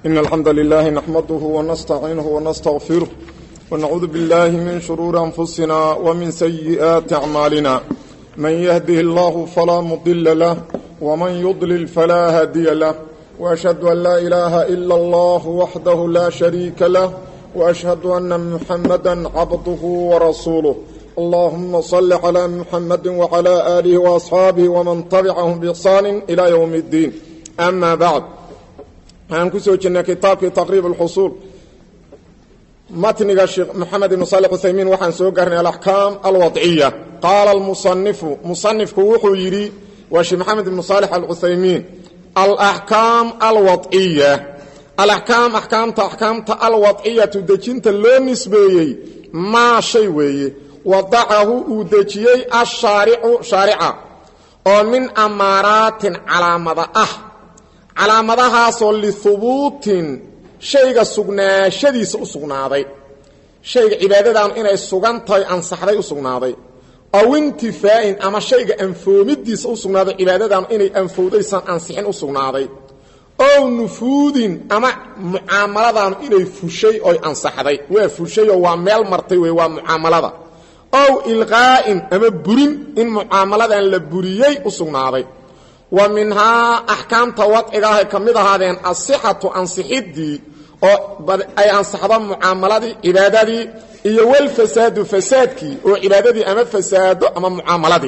إن الحمد لله نحمده ونستعينه ونستغفره ونعوذ بالله من شرور أنفسنا ومن سيئات أعمالنا من يهده الله فلا مضل له ومن يضلل فلا هادي له وأشهد أن لا إله إلا الله وحده لا شريك له وأشهد أن محمدا عبده ورسوله اللهم صل على محمد وعلى آله وأصحابه ومن تبعهم بإحسان إلى يوم الدين أما بعد waxaan ku soo jirnay kitaabkii taqriib alxusuul matniga sheekh moxamed ibnu salix uthaymiin waxaan soo gaarnay alaxkaam alwadciya qaala almusanifu musanifku wuxuu yidhi waa sheekh maxamed ibnu saalix alcuthaymiin alaxkaam alwadciya alaxkaam axkaamta axkaamta alwadciyatu dejinta loo nisbeeyey maa shay weeye wadacahu uu dejiyey ashaaricu shaarica oo min amaaraatin calaamada ah calaamadahaasoo lihubuutin shayga sugnaashadiisa u sugnaaday shayga cibaadadan inay sugan tahay ansaxday u sugnaaday aw intifaa'in ama shayga anfoomidiisa u sugnaaday cibaadadan inay anfowdaysan ansixin u sugnaaday ow nufuudin ama mucaamaladan inay fushay oy ansaxday waa fushayoo waa meel martay wey waa mucaamalada ow ilqaa'in ama burin in mucaamaladan la buriyey u sugnaaday wa minhaa axkaamta wadcigaahay ka mid ahaadeen asixatu ansixiddii oo ay ansaxdo mucaamaladii cibaadadii iyo walfasaadu fasaadkii oo cibaadadii ama fasaado ama mucaamaladii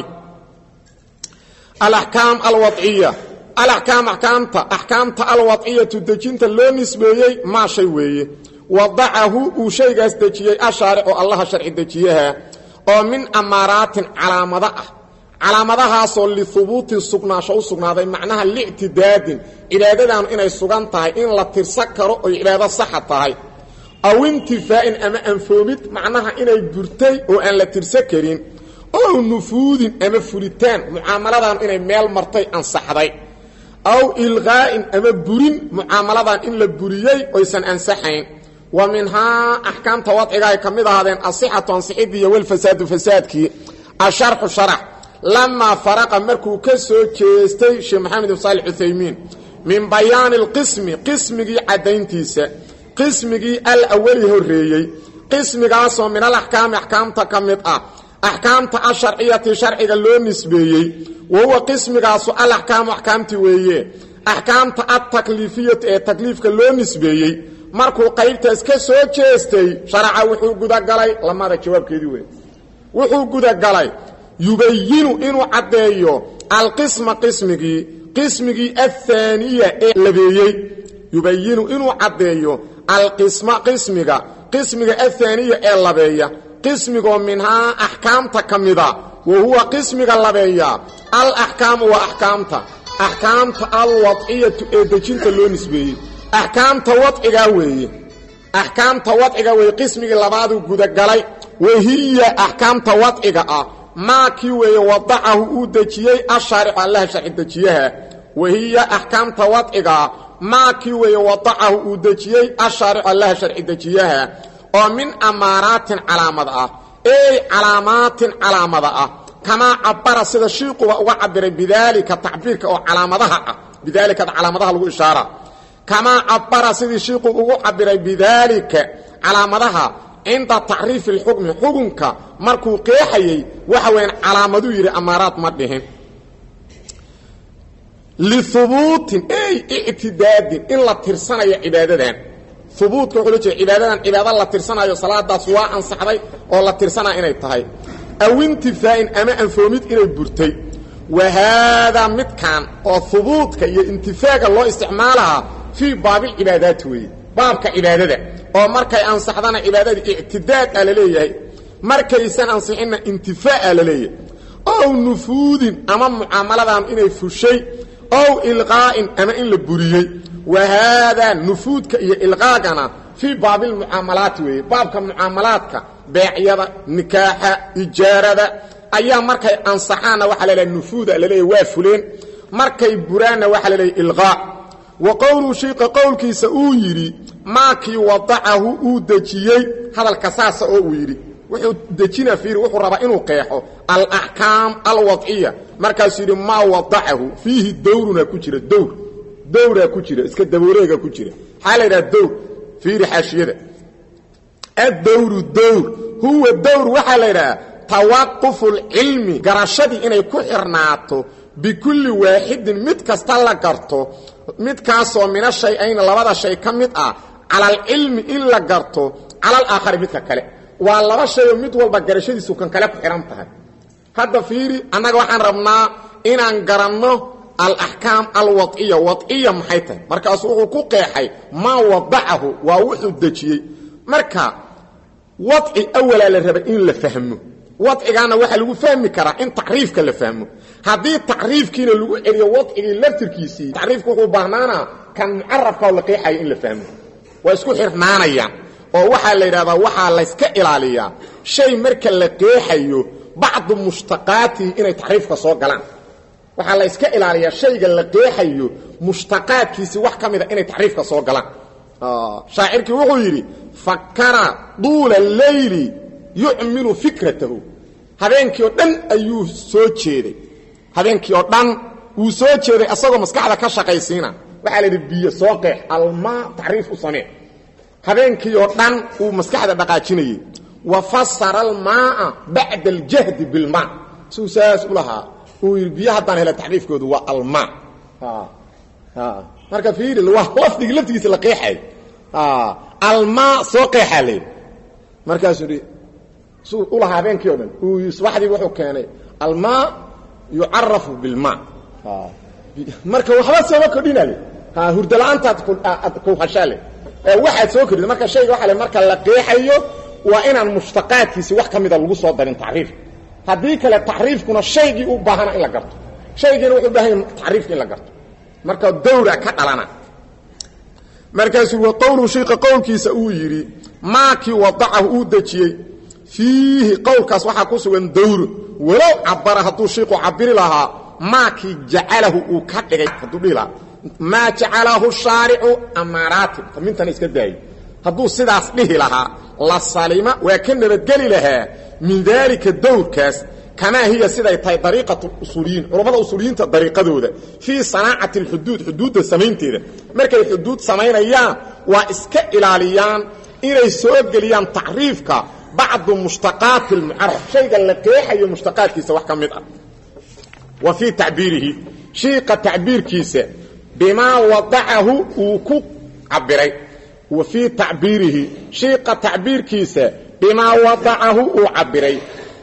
alaxkaam alwadciya alaxkaam axkaamta axkaamta alwadciyatu dejinta loo nisbeeyey maa shay weeye wadacahu uu shaygaas dejiyey ashaaricu allaha sharci dejiyaha oo min amaaraatin calaamado ah calaamadahaasoo lihubuutin sugnaasho u sugnaaday macnaha lictidaadin cibaadadan inay sugan tahay in la tirsan karo oy cibaado saxa tahay aw intifaa'in ama anfoomid macnaha inay burtay oo aan la tirsan karin ow nufuudin ama fulitaan mucaamaladan inay meel martay ansaxday aw ilqaa'in ama burin mucaamaladan in la buriyey oysan ansaxayn wa minhaa axkaamta wadcigaay ka mid ahaadeen asixatu ansixidii iyo walfasaadu fasaadkii asharxu sharax lamaa faraqa markuu ka soo jeestay sheekh maxamed ibn saalix uthaymiin min bayaani alqismi qismigii caddayntiisa qismigii alawali horreeyey qismigaasoo min alaxkaami axkaamta ka mid ah axkaamta asharciyati sharciga loo nisbeeyey wa huwa qismigaasu alaxkaamu axkaamti weeye axkaamta altakliifiyatu ee takliifka loo nisbeeyey markuu qaybtaas ka soo jeestay sharaca wuxuu gudagalay lamada jawaabkeedii wey wuxuu gudagalay yubayinu inuu caddeeyo alqisma qismigii qismigii ahaaniya ee labeeyey yubayinu inuu caddeeyo alqisma qismiga qismiga ahaaniya ee labeeya qismigoo minhaa axkaamta ka mida wa huwa qismiga labeeya alaxkaamu waa axkaamta axkaamta alwadciyatu ee dejinta loo nisbeeyey axkaamta wadcigaa weeye axkaamta wadciga weeye qismigii labaaduu gudagalay wahiya axkaamta wadciga ah maa kii weeye wadacahu uu dejiyey ashaaricu allaha sharci dejiyaha wahiya axkaamta wadcigaa maa kii weeye wadacahu uu dejiyey ashaaricu allaha sharci dejiyaha oo min amaaraatin calaamad ah ey calaamaatin calaamada ah kamaa cabara sida shiiquba uga cabiray bidaalika tacbiirka oo calaamadaha ah bidaalikada calaamadaha lagu ishaara kamaa cabara sidii shiiqu ugu cabiray bidaalika calaamadaha cinda tacriifi اlxukmi xukunka markuu qeexayey waxa weyan calaamaduu yidhi amaaraad ma dhihin lihubuutin ey ictidaadin in la tirsanayo cibaadadan hubuutka wuxuu la jeeda cibaadadan cibaado la tirsanayo salaadaas waa ansaxday oo la tirsanaya inay tahay aw intifaa'in ama anfoomid inay burtay wa haadaa midkan oo hubuudka iyo intifaaga loo isticmaalahaa fii baabilcibaadaati weeye baabka cibaadada oo markay ansaxdana cibaadadii ictidaad a la leeyahay markaysan ansixinna intifaa a la leeyahay ow nufuudin ama mucaamaladan inay fushay ow ilqaa'in ama in la buriyey wa haadaa nufuudka iyo ilqaagana fii baabilmucaamalaati weeye baabka mucaamalaadka beecyada nikaaxa ijaarada ayaa markay ansaxaanna waxaa laleeyahay nufuuda laleeyahay waa fuleen markay buraanna waxaa laleeyahay ilqaa wa qowluu shiiqa qowlkiisa uu yidhi maakii wadacahu uu dejiyey hadalka saasa oo uu yidhi wuxuu dejina fiiri wuxuu rabaa inuu qeexo alaxkaam alwadciya markaasuu yidhi maa wadacahu fiihi dowrunaa ku jira dowr dowraa ku jira iska dabooreega ku jira maxaa la yidhaha dowr fiiri xaashiyada addowru dowr huwa dowr waxaa la yidhaha tawaqufu lcilmi garashadii inay ku xirnaato bikulli waaxidin mid kasta la garto midkaasoo mina shay-ayni labada shay ka mid ah cala alcilmi in la garto cala alaakhari midka kale waa laba shayoo mid walba garashadiisu kan kale ku xidhan tahay hadda fiiri annaga waxaan rabnaa inaan garanno alaxkaam alwadciya wadciya maxay tahay markaasuu wuxuu ku qeexay maa wadacahu waa wuxuu dejiyey marka wadci awalaa la raba in la fahmo wadcigaana waxaa lagu fahmi karaa in tacriifka la fahmo haddii tacriifkiina lagu celiyo wadcigii laftirkiisii tacriifku wuxuu baahnaanaa kan mucarafka la qeexayo in la fahmo waa isku xirnaanayaan oo waxaa la yidhahdaa waxaa layska ilaaliyaa shay marka la qeexayo bacdu mushtaqaatihi inay tacriifka soo galaan waxaa la yska ilaaliyaa shayga la qeexayo mushtaqaadkiisii wax ka mida inay tacriifka soo galaan shaacirkii wuxuu yidhi fakara duula leyli yucmilu fikratahu habeenkii oo dhan ayuu soo jeeday habeenkii oo dhan wuu soo jeeday asagoo maskaxda ka shaqaysiina waxaa la yidhi biyo soo qeex almaa tacriif u samee habeenkii oo dhan uu maskaxda dhaqaajinayey wa fasara almaaa bacda aljahdi bilmaa suu saas u lahaa uu yidhi biyo haddaan hela tacriifkoodu waa almaa marka fiiri waa lafdigii laftigiisa la qeexay almaa soo qeexaa layidhi markaasuu yidhi suu u lahaa habeenkii o dhan uu subaxdii wuxuu keenay almaa yucarafu bilmaa marka waxba sooma kordhinale hurdala-aantaad ku hashaale waxaad soo kordhida marka shayga waa le marka la qeexayo waa inaan mushtaqaadkiisi wax ka mida lagu soo darin tacriif haddii kale tacriifkuna shaygii u baahana in la garto shaygiina wuxuu baahan yahay tacriifka in la garto marka dawra ka dhalana markaasuu wa qowlu shiika qowlkiisa uu yidhi maakii wadacahu uu dejiyey fiihi qowlkaas waxaa ku sugan dawro walow cabara hadduu shiiku cabiri lahaa maakii jacalahu uu ka dhigay hadduu dhihi lahaa maa jacalahu shaaricu amaaraati mintan iska daayay hadduu sidaas dhihi lahaa la salima waa ka nabadgeli lahaa min daalika dawrkaas kamaa hiya siday tahay dariiqatu usuuliyiin culammada usuuliyiinta dariiqadooda fii sanaacati alxuduud xuduudda samaynteeda markay xuduud samaynayaan waa iska ilaaliyaan inay soo geliyaan tacriifka bacdu mushtaqaati almucaraf shayga la qeexayo mushtaqaadkiisa wax ka mid ah wa fii tacbiirihi shiiqa tacbiirkiisa bimaa wadacahu uu ku cabiray wa fii tacbiirihi shiiqa tacbiirkiisa bimaa wadacahu uu cabiray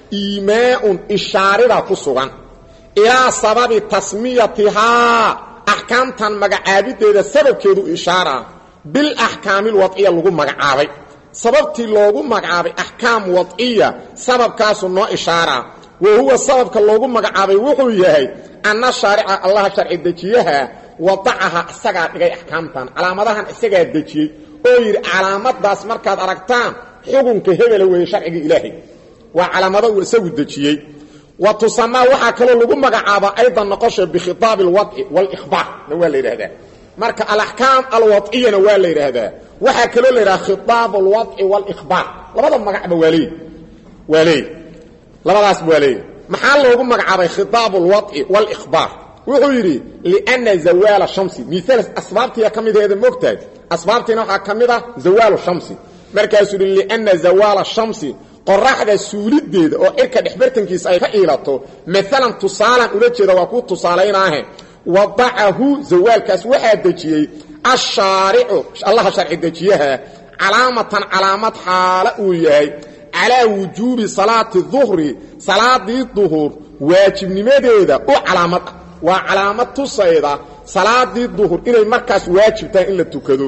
iimaaun ishaarida ku sugan ilaa sababi tasmiyatihaa axkaamtan magacaabideeda sababkeedu ishaara bilaxkaami alwadciya lagu magacaabay sababtii loogu magacaabay axkaam wadciya sababkaasu noo ishaara wa huwa sababka loogu magacaabay wuxuu yahay anna shaarica allaha sharci dejiyaha wadacaha isagaa dhigay axkaamtan calaamadahan isagaa dejiyey oo yidhi calaamadaas markaad aragtaan xukunka hebela weeye sharciga ilaahay waa calaamado uu isagu dejiyey wa tusamaa waxaa kaloo lagu magacaabaa aydan noqosha bikhitaabi alwadci walikhbaarna waa la yidhaahdaa marka alaxkaam alwadciyana waa la yidhaahdaa waxaa kaloo la yidhaha khitaab alwadci walikhbaar labada magacba waa leey waa leey labadaas waa leey maxaa loogu magacaabay khitaab alwadci walikhbaar wuxuu yidhi lianna zawaala shamsi miaal asbaabtiiya ka mideeda moogtahay asbaabtiina waxaa ka mid ah zawaalu shamsi markaasuu yidhi lianna zawaala shamsi qoraxda suulideeda oo cirka dhexbartankiisa ay ka iilato maalan tusaalan ula jeeda waa kuu tusaalaynaahe wadacahu zawaalkaas waxaa dejiyey ashaaricu allaha sharci dejiyaha calaamatan calaamad xaala uu yahay calaa wujuubi salaati duhri salaadii duhur waajibnimadeeda u calaamad ah waa calaamad tusayda salaadii duhur inay markaas waajib tahay in la tukado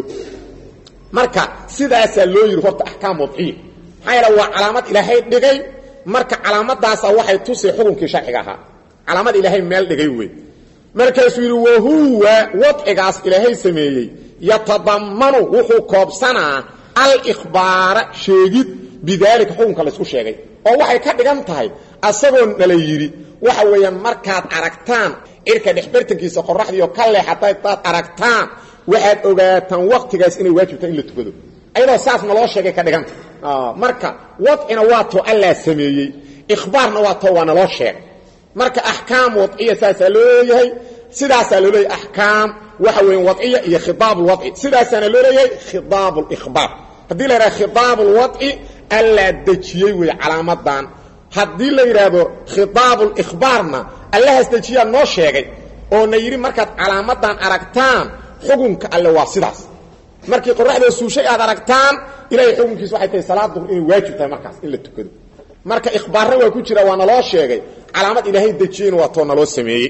marka sidaasaa loo yidhi horta axkaam wadciya maxaa yaele waa calaamad ilaahay dhigay marka calaamadaasa waxay tusay xukunkii sharciga ahaa calaamad ilaahay meel dhigay wey markaasuu yidhi wahuwa wadcigaas ilaahay sameeyey yatadammanu wuxuu koobsanaa alikhbaara sheegid bidaalika xukunka laysku sheegay oo waxay ka dhigan tahay asagoo nala yidhi waxa weeyaan markaad aragtaan cirka dhexbartankiisa qoraxdiioo ka leexata daad aragtaan waxaad ogaataan waktigaas inay waajibtahay in la tukado ayadoo saas naloo sheegay ka dhiganta marka wadcina waa too allaa sameeyey ikhbaarna waa too waa naloo sheegay marka axkaam wadciya saasaa loo leeyahay sidaasaa loo leeyahay axkaam waxa weya wadciya iyo khidaab lwadci sidaasaana loo leeyahay khidaab likhbaar haddii la yidhaha khidaab lwadci allaa dejiyey wey calaamadan haddii la yidhaahdo khidaab likhbaarna allahaas dejiyaa noo sheegay oo na yidhi markaad calaamadan aragtaan xukunka alle waa sidaas markii qoraxda suushay aad aragtaan ilahay xukunkiis waxay tahay salaad duhr inay waajib tahay markaas in la tukado marka ikhbaarna waa ku jira waa naloo sheegay calaamad ilaahay dejiyeyna waa too naloo sameeyey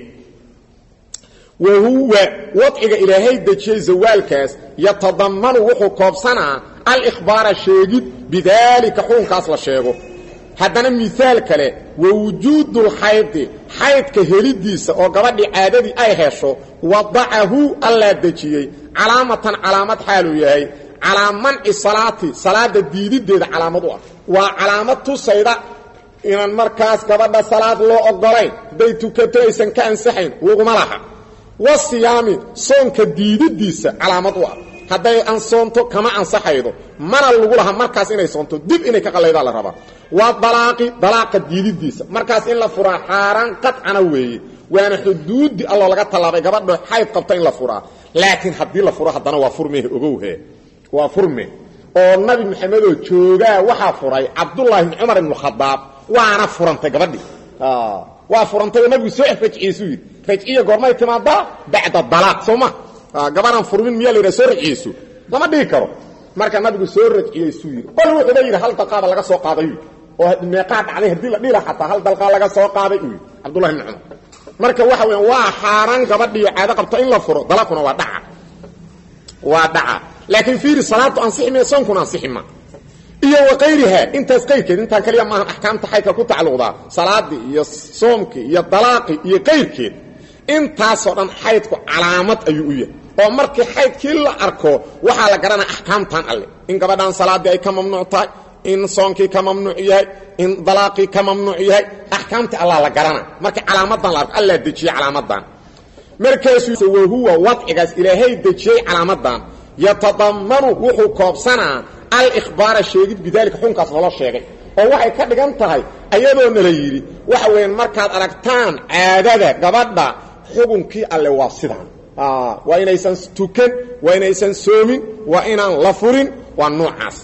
wa huwa wadciga ilaahay dejiyey zawaalkaas yatadammanu wuxuu koobsanaa alikhbaara sheegid bidaalika xukunkaas la sheego haddana miaal kale wa wujuudulxaydi xaydka helidiisa oo gabadhii caadadii ay hesho wadacahu allaa dejiyey calaamatan calaamad xaaluu yahay calaa manci salaati salaada diidideeda calaamad u ah waa calaamad tusayda inaan markaas gabadha salaad loo ogolayn hadday tukato aysan ka ansaxayn laguma laha wasiyaami soonka diididiisa calaamad u ah hadday ansoonto kama ansaxaydo mana lagu laha markaas inay soonto dib inay ka qallaydaa la rabaa waa dalaaqi dalaaqa diididiisa markaas in la furaa xaaraan qadcana weeye waana xuduudi alloo laga tallaabay gabadho xayd qabta in la furaa laakiin haddii la furo haddana waa furmehe ogowhe waa furme oo nabi maxamedoo joogaa waxaa furay cabdullaahi bni cumar ibnu khadaab waana furantay gabadhii waa furantay oo nabigu soo rajciyeysuu yidhi rajciya goormay timaadaa bacda dalaaq soo ma gabadhaan furmin miyaa la yidhaha soo rajciyeyso lama dhihi karo marka nabigu soo rajciyeysuu yidhi bal wuxuuba yidhi hal dalqaaba laga soo qaaday oo meeqaa dhacday haddii la dhila xataa hal dalqaa laga soo qaaday uu yidhi cabdullahi bni cumar marka waxa weya waa xaaraan gabadhiiyo caado qabta in la furo dalaaquna waa dhaca waa dhaca laakiin fiiri salaadu ansixi ma soonkuna ansixi ma iyo wakayriha intaas qayrkeed intaan kaliya maahan axkaamta xaydka ku tacalluqdaa salaadii iyo soomkii iyo dalaaqii iyo qayrkeed intaasoo dhan xaydku calaamad ayuu u yahay oo markii xaydkii la arko waxaa la garanaya axkaamtan alle in gabadhan salaadii ay ka mamnuuc tahay in soonkii ka mamnuuc yahay in dalaaqii ka mamnuuc yahay axkaamtii allah la garana markii calaamadan la arko allaa dejiyey calaamadan markaasuu wahuwa wadcigaas ilaahay dejiyey calaamadan yatadammanu wuxuu koobsanaa alikhbaara sheegid bidaalika xukunkaas naloo sheegay oo waxay ka dhigan tahay ayadoo nala yidhi waxa weeyaan markaad aragtaan caadada gabadha xukunkii alle waa sidaan waa inaysan tukan waa inaysan soomin waa inaan la furin waa noocaas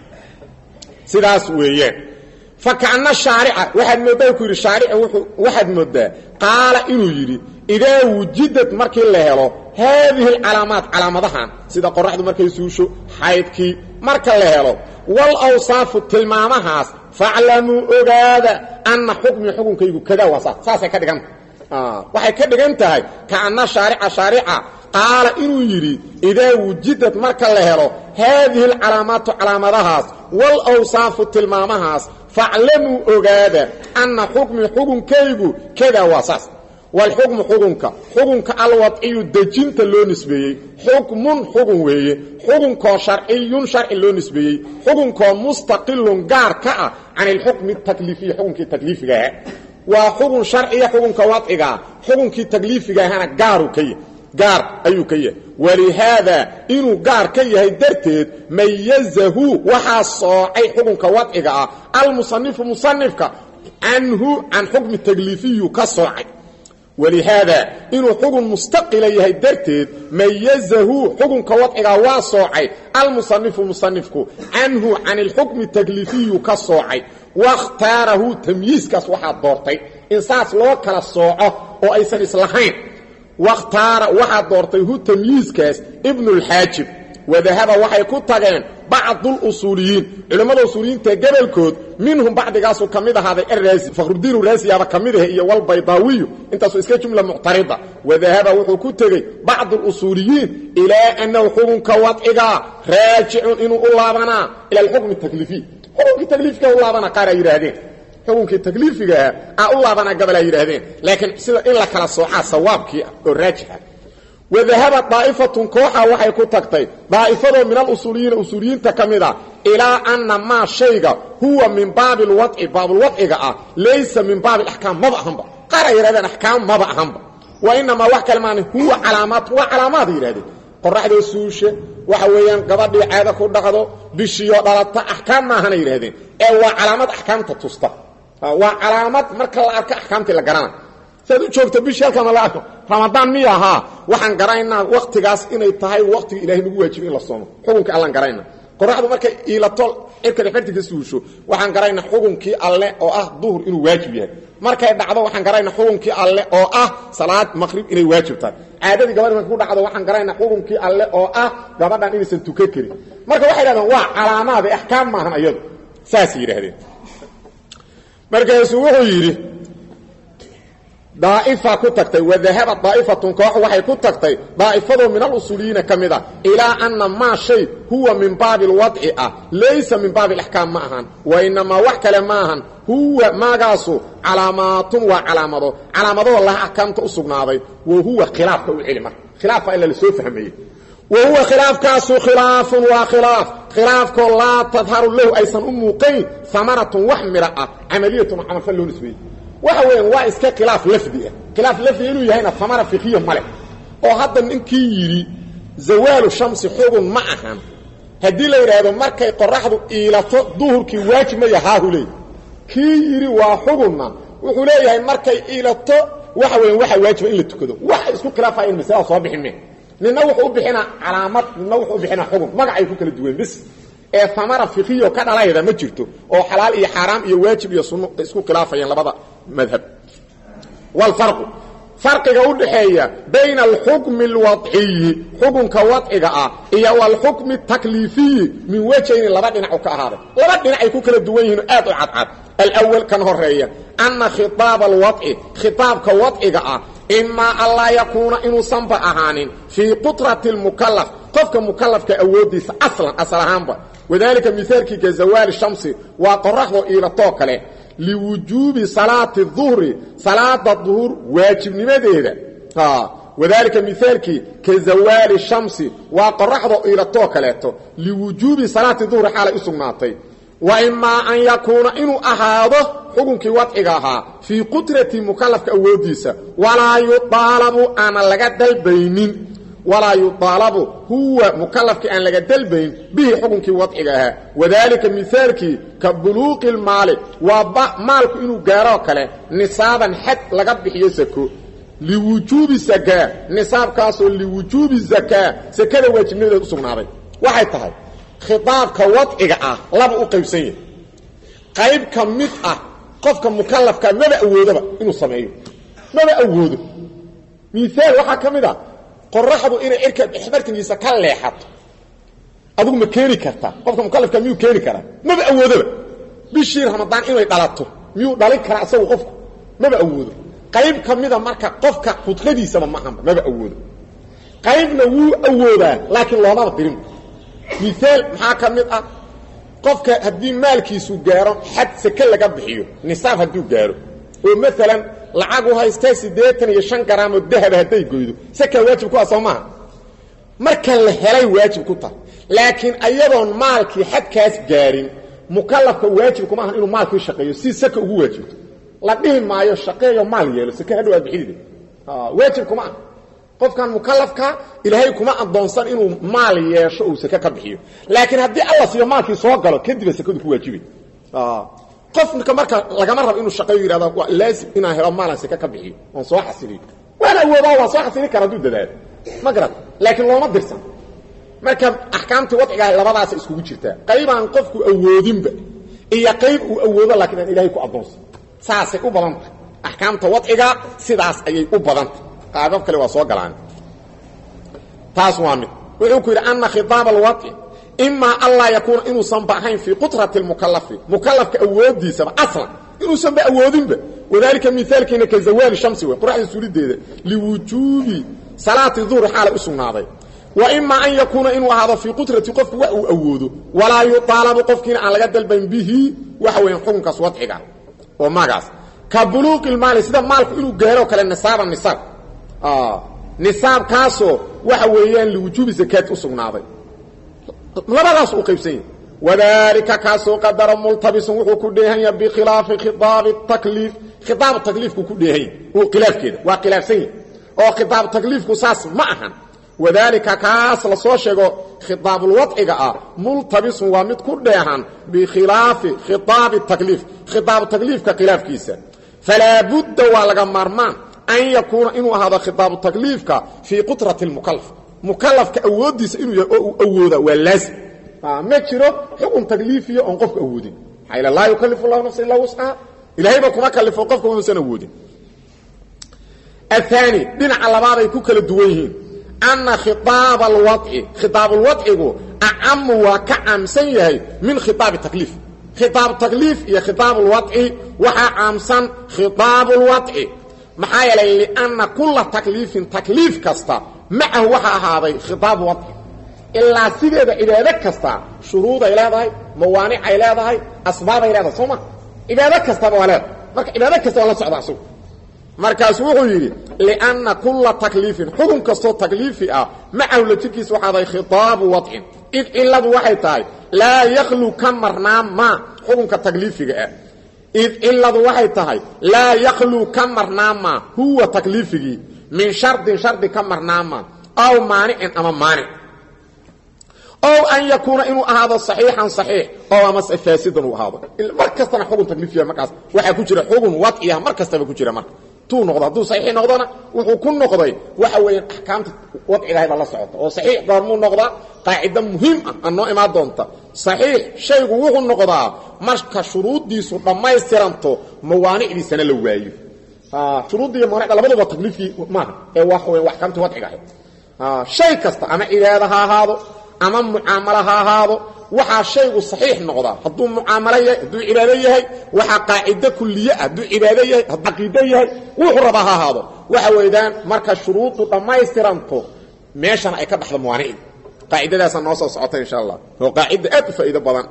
sidaas weeyaan fakana shaarica waxaad mooddaa ku yidhi shaarica waxaad mooddaa qaala inuu yidhi idaa wujidad markii la helo haadihi alcalaamaat calaamadahan sida qoraxdu markay suusho xaydkii marka la helo wal awsaafu tilmaamahaas faclamuu ogaada anna xukmii xukunkaygu kadaa waa saas saasay ka dhiganta waxay ka dhigan tahay kaana shaarica shaarica qaala inuu yidhi idaa wujidad marka la helo haadihi alcalaamaatu calaamadahaas wal awsaafu tilmaamahaas faclamuu ogaada anna xukmii xukunkaygu kadaa waa saas walxukmu xukunka xukunka alwadciyu dejinta loo nisbeeyey xukmun xukun weeye xukunkoo sharciyun sharci loo nisbeeyey xukunkoo mustaqilun gaar ka ah can ilxukmi takliifiyi xukunkii takliifigaha waa xukun sharciya xukunka wadcigaa xukunkii takliifigaahana gaaru ka yahy gaar ayuu ka yahay walihaada inuu gaar ka yahay darteed mayazahu waxaa soocay xukunka wadciga ah almusanifu musanifka canhu can xukmi takliifiyu ka soocay walihaada inuu xukun mustaqila yahay darteed mayazahu xukunka wadcigaa waa soocay almusanifu musanifku canhu can ilxukmi takliifiyu ka soocay wakhtaarahu tamyiiskaas waxaa doortay in saas loo kala sooco oo aysan islahayn wakhtaara waxaa doortay hu tamyiiskaas ibnulxaajib wadahaba waxay ku tageen bacduusuuliyiin culimmada usuuliyiinta gebolkood minhum bacdigaasu ka mid ahaaday araasi fakhrudiinu raasiyaaba ka mid ah iyo walbaydaawiyu intaasoo iska jumla muctarida wadahaba wuxuu ku tegey bacdu lusuuliyiin ilaa annahu xukunka wadcigaa raajicun inuu u laabanaa ila alxukmi takliifiy xukunkii takliifika u laabana qaar ay yidhaahdeen xukunkii takliifigaah a u laabanaa gabal ay yidhaahdeen laakiin sida in la kala soocaa sawaabkii oo raajixa wadahaba daa'ifatun kooxa waxay ku tagtay daa'ifadoo min alusuuliyiina usuuliyiinta ka mid a ilaa anna maa shayga huwa min baabi lwadci baabulwadciga ah laysa min baabi alaxkaam maba ahanba qaar ay yidhahdeen axkaam maba ahanba wa inamaa wax kale maana huwa calaamaat waa calaamaad ay yidhahdeen qoraxdoo suushe waxa weeyaan gabadhii caado ku dhaqdo bishiyo dhalata axkaam maahanay yidhahdeen ee waa calaamad axkaamta tusta waa calaamad marka la arko axkaamtii la garana saad u joogto bishii halkaama la arko ramadaan miya ahaa waxaan garaynaa waktigaas inay tahay waktiga ilahay nagu waajiba in la soomo xukunka allaan garayna qoraxdu markay iilato cirka dhexbartinka suusho waxaan garaynaa xukunkii alle oo ah duhur inuu waajib yahay markay dhacdo waxaan garaynaa xukunkii alle oo ah salaad maqrib inay waajib tahay caadadii gabadhi markay ku dhacdo waxaan garaynaa xukunkii alle oo ah gabadhan inaysan tukan karin marka waxay yidhahdeen waa calaamaad ee axkaam maahan ayadu saasay yidhaahdeen markaasuu wuxuu yidhi daa'ifa ku tagtay wadahaba daa'ifatun koox waxay ku tagtay daa'ifadoo min alusuuliyiina ka mid a ilaa anna maa shay huwa min baabi alwadci ah laysa min baabi alaxkaam ma ahan wa inamaa wax kale ma ahan huwa maagaasu calaamaatun waa calaamado calaamadoo laha axkaamta u sugnaaday wa huwa khilaafka u celi marka khilaafa ila lasoo fahmayey wa huwa khilaafkaasu khilaafun waa khilaaf khilaafkoo laa tadharu lahu aysan u muuqayn amaratun wax midha ah camaliyatun oo camalfal loo nisbeeyey waxa weeyaan waa iska khilaaf lafdi ah khilaaf lafdi inuu yahayna amara fikiya ma leh oo hadda ninkii yidhi zawaalu shamsi xugun ma ahan haddii la yidhaahdo markay qoraxdu iilato duhurkii waajib ma yahaahu leey kii yidhi waa xugunna wuxuu leeyahay markay iilato waxa weyan waxaa waajiba in la tukado waxa isku khilaafayan masalada soo bixin me nina wuxuu u bixinaa calaamad nina wuxuu u bixinaa xugun magacay ku kala duwan bis ee amara fikiyo ka dhalayda ma jirto oo xalaal iyo xaaraam iyo waajib iyo sunno isku khilaafayaan labada madhab wlfarqu farqiga u dhaxeeya bayna alxukmi alwadciyi xukunka wadciga ah iyo walxukmi takliifiyi min wejayni laba dhinac ka ahaaday laba dhinacay ku kala duwan yihiin aad u cadcad alwal kan horeeya ana khitaaba alwadci khitaabka wadciga ah imaa an laa yakuuna inuusanba ahaanin fii qutrati lmukalaf qofka mukalafka awoodiisa aslan asal ahaanba wadalika mihaalkii ka zawaali shamsi waa qoraxdoo iilatoo kale liwujuubi salaati duhri salaada duhur waajibnimadeeda wadalika mihaalkii ka zawaali shamsi waa qoraxdoo iilatoo kaleeto liwujuubi salaati duhri xaalay u sugnaatay wa imaa an yakuuna inuu ahaado xukunkii wadciga ahaa fii qudrati mukalafka awoodiisa walaa yuaalabu aana laga dalbaynin walaa yuaalabu huwa mukalafkii aan laga dalbayn bihi xukunkii wadciga ahaa wadaalika mihaalkii ka buluuqi lmaali waa maalku inuu gaaroo kale nisaaban xad laga bixiyo sako liwujuubi sakaa nisaabkaasoo liwujuubi zakaa sakada waajibnimadeed u sugnaaday waxay tahay khitaabka wadciga ah laba u qaybsan yahay qayb ka mid ah qofka mukalafkaa maba awoodaba inuu sameeyo maba awoodo miaal waxaa ka mid a qoraxdu inay cirka exbartinkiisa ka leexato adigu ma keeni kartaa qofka mukalafka miyuu keeni karaa maba awoodaba bishii ramadaan inay dhalato miyuu dhalin karaa isagu qofku maba awoodo qayb ka mida marka qofka khudqadiisaba maahanba maba awoodo qaybna wuu awoodaa laakiin loomaba dirin miaal maxaa ka mid ah qofka haddii maalkiisu gaaro xad sake laga bixiyo nisaab hadduu gaaro oo maalan lacag u haystee siddeetan iyo shan garaamoo dahaba hadday goydo sakaa waajib ku ah soo maaha marka la helay waajib ku tahay laakiin ayadoon maalkii xadkaas gaarin mukalafka waajib kuma ahan inuu maalkii shaqeeyo si saka ugu waajibto la dhihi maayo shaqeeyo maal yeelo sake hadhow aad bixidide waajib kuma ah qofkan mukalafka ilaahay kuma adoonsan inuu maal yeesho uu sake ka bixiyo laakiin haddii alla siiyo maalkii soo galo kadiba sakadu ku waajibay qofka marka lagama rabo inuu shaqeeyo yihahdo waa laazim inaan helo maalan sake ka bixiyo oon soo xasiliyo waan awoodaa waan soo xasili kara hadduu dadaalo ma garat laakiin looma dirsan marka axkaamtii wadcigaah labadaasa iskugu jirtaa qaybaan qofku awoodinba iyo qayb uu awoodo laakiin aan ilaahay ku adoonsan saasay u badantah axkaamta wadciga sidaas ayay u badantah qaabab kale waa soo galaan taas waa mid wuxuu ku yidhi ana khitaab alwadci imaa anlaa yakuuna inuusanba ahayn fii qutrati lmukalafi mukalafka awoodiisaba aslan inuusanba awoodinba wadalika miaalkiina ka zawaali shamsi wey qoraxda suulideeda liwujuubi salaati duhri xaalay u sugnaaday wa imaa an yakuuna inuu ahaado fii qutrati qofku wax uu awoodo walaa yuaalabu qofkiina aan laga dalbayn bihi waxa weya xukunkaas wadciga oo magaas ka buluuqi lmaali sida maalku inuu gaaro kale nisaaba nisaab nisaabkaasoo waxa weeyaan liwujuubi zakaat u sugnaaday labadaas u qaybsan yahi wadalika kaasoo qadara multabisun wuxuu ku dheehanya bikhilaafi khiaabi takliif khiaab takliifku ku dheehanya uu khilaafkeeda waa khilaafsan yahi oo khiaab takliifku saas ma ahan wadaalika kaas la soo sheego khitaabulwadciga ah multabisun waa mid ku dheehan bikhilaafi khitaabi takliif khitaabu takliifka khilaafkiisa falaa budda waa laga maarmaan an yakuuna inuu ahaado khitaabu takliifka fii qudrati اlmukalaf mukalafka awooddiisa inuu yahay oo uu awooda waa laazim ma jiro xukun takliifiya oon qofku awoodin maxaa ila laa yukalifu llahu nafsa ilaa wuscaha ilahayba kuma kalifo qofka uusan awoodin aلثaanي dhinaca labaaday ku kala duwan yihiin ana khiaab اlwaci khiaab اlwacigu acamu waa ka caamsan yahay min khiaab takliif khiaab takliif iyo khiaab اlwaci waxaa caamsan khiaab اlwaci maxaa yeelay liأnna kula takliifin takliif kasta macahu waxaa ahaaday khiaab waci ilaa sideeda cibaado kasta shuruuday leedahay mawaanicay leedahay asbaabay leedahay soo ma cibaado kastaba waa leedahay marka cibaado kasta waa la socda asug markaasu wuxuu yidhi lianna kulla takliifin xukun kastoo takliifi ah macahu la jirkiisa waxaaday khitaabu wadcin id ciladu waxay tahay laa yakhlu ka marnaan maa xukunka takliifiga ah id ciladu waxay tahay laa yakhlu ka marnaan maa huwa takliifigii min shardin shardi ka marnaan maa aw maanicin ama maanic ow an yakuuna inuu ahaado صaxiixan صaxiix oo amase faasidan uu ahaado mar kastana xugun takliifiya markaas waxaa ku jira xugun wadciya mar kastaba ku jira marka tuu noqdo hadduu saxiix noqdona wuxuu ku noqday waxa weeyaan axkaamta wadcigahaybaa la socota oo saxiix goormuu noqdaa qaacido muhiim ah aan noo imaan doonta saxiix shaygu wuxuu noqdaa marka shuruuddiisu dhammaystiranto mawaanicdiisana la waayo shuruudda iyo mawaanicda labaduba takliifkii maaha ee waxa weyan axkaamtii wadciga ahayd shay kasta ama cibaada ha ahaado ama mucaamalo ha ahaado waxaa shaygu saxiix noqdaa hadduu mucaamalo yahay hadduu cibaado yahay waxaa qaacido kuliye ah hadduu cibaado yahay hadduu caqiido yahay wuxuu rabaa ha ahaado waxa weydaan marka shuruuddu dhammaystiranto meeshana ay ka dhaxdo mawaanicdi qaacidadaasa noo soo socota insha allah oo qaacida aad u faa'iido badan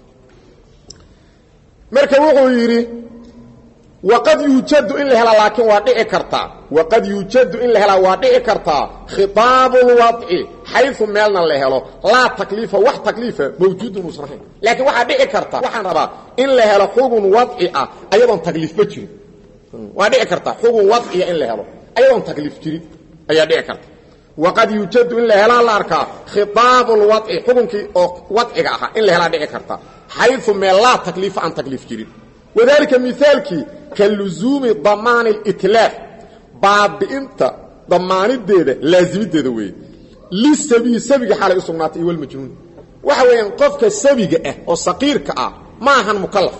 marka wuxuu yidhi waqad yuujadu in la helaa laakiin waa dhici kartaa waqad yuujadu in la helaa waa dhici kartaa khitaabu lwadci xayu meelna la helo laa takliifa wax takliifa mawjuudun uusan ahayn laakiin waxaa dhici karta waxaan rabaa in la helo xugun wadci ah ayadoon takliifba jirin waa dhici karta xugun wadciya in la helo ayadoon takliif jirin ayaa dhici karta waqad yuujadu in la helaa la arkaa khitaabu lwadci xukunkii oo wadciga ahaa in la helaa dhici karta xayu meel laa takliifa aan takliif jirin wadalika miaalkii ka luzuumi damaani اlitlaaf baabi'inta damaanideeda laazimideeda weeye lisabiyi sabiga xaalay u sugnaatay iyo walmajnuun waxa weeyaan qofka sabiga ah oo saqiirka ah ma ahan mukalaf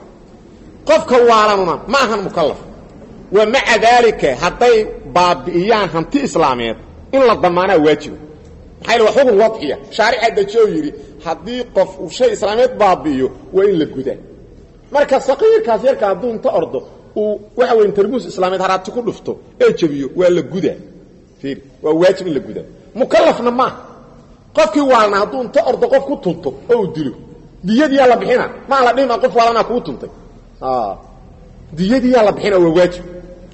qofka waalanuna ma ahan mukalaf wa maca daalika hadday baabi'iyaan hanti islaameed in la damaanaa waajiba maxaa waa xugun wadciya shaarica deji oo yidhi haddii qof uu shay islaameed baabi'iyo waa in la gudaa marka saqiirkaas yarka hadduu inta ordo uu waxa weyn tarmuus islaameed haraati ku dhufto ee jebiyo waa la gudaa fiir waa waajib in la gudaa mukalafna maaha qofkii waalna hadduu inta ordo qof ku tunto oo uu dilo diyadiyaa la bixina maa la dhihima qof waalanaa kuu tuntay diyadiyaa la bixina waa waajib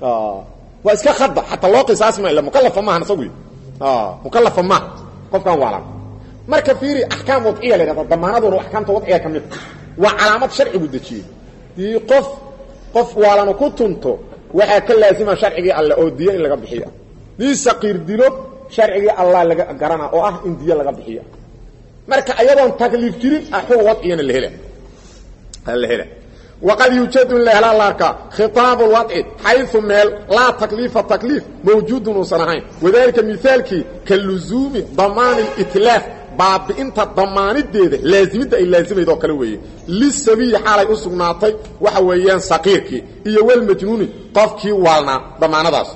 waa iska khada xataa loo qisaasma ila mukalafa maahan isagu mukalafa maaha qofkan waalan marka fiiri axkaam wadciya la yhahda damaanaduna axkaamta wadciga ka mid waa calaamad sharcigu dejiyey dii qof qof waalanu ku tunto waxaa ka laasima sharcigii alle oo diyo in laga bixiya dii saqiir dilo sharcigii allah laga garana oo ah in diyo laga bixiya marka ayadoon takliif jirin ah xug wadciyana la hela la hela waqad yuujadu in la helaa la arkaa khitaabu lwadci xayu meel laa takliifa takliif mawjuudun uusan ahayn wadalika miaalkii ka luzuumi damaani litlaaf baabi'inta damaanideeda laazimidda ay laazimayd oo kale weeye lisabiyi xaalay u sugnaatay waxa weeyaan saqiirkii iyo walmajnuuni qofkii waalnaa damaanadaas